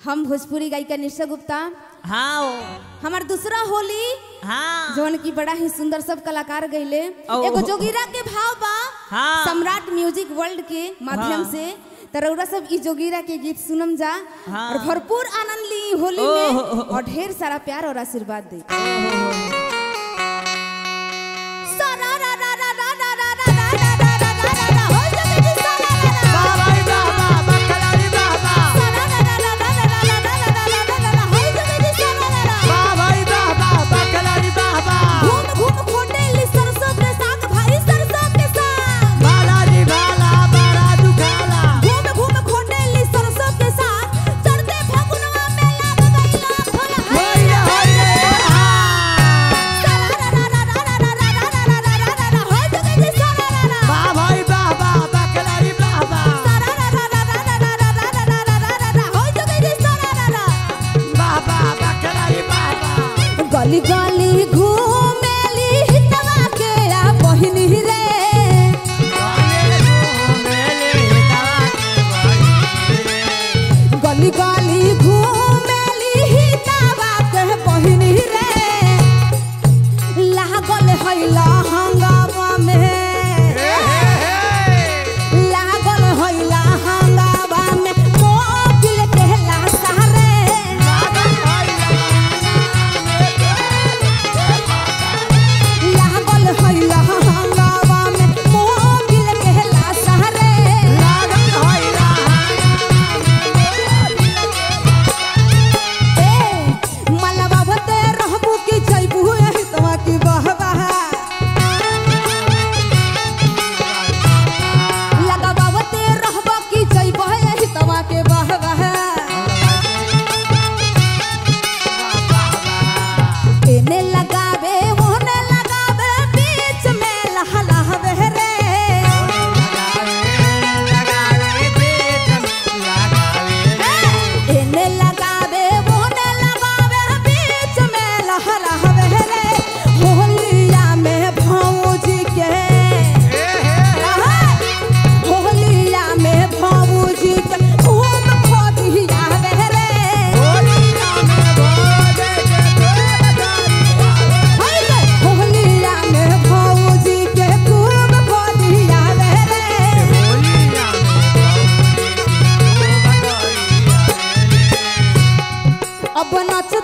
हम भोजपुरी गायिका निशा गुप्ता हाँ ओ, हमार दूसरा होली हाँ जौन की बड़ा ही सुंदर सब कलाकार गईले ओ। एगो जोगिरा के भाव बा हाँ। सम्राट म्यूजिक वर्ल्ड के माध्यम हाँ। से तरौरा सब ई जोगिरा के गीत सुनम जा हाँ। और भरपूर आनंद ली होली ओ, में हो, हो, हो। और ढेर सारा प्यार और आशीर्वाद दे घूम घूम खोटे ली सरसों के साग भाई सरसों के साग घूम घूम खोटे ली सरसों के साग चढ़ते फगुनवा में लाग गइला फल है गली गली घूमेली हितवा के आ बहिनी रे गली गली घूमेली हितवा के बहिनी रे लागल हैला हंगामा में लागल हैला हंगामा में मोबिल के लासारे लागल हैला हंगामा में मोबिल के लासारे ए मलबा भते रहबू की जइबू एही तवा की बहबा लगबा भते रहबा की जइबू एही तवा के बहबा एने लगावे ओने लगावे बीच में लहलहवे रे एने लगावे ओने लगावे बीच में लहलहवे रे होलिया में भौजी के होलिया में भौजी के खूब खोदिया रे होलिया में भौजी के खूब खोदिया रे अब नच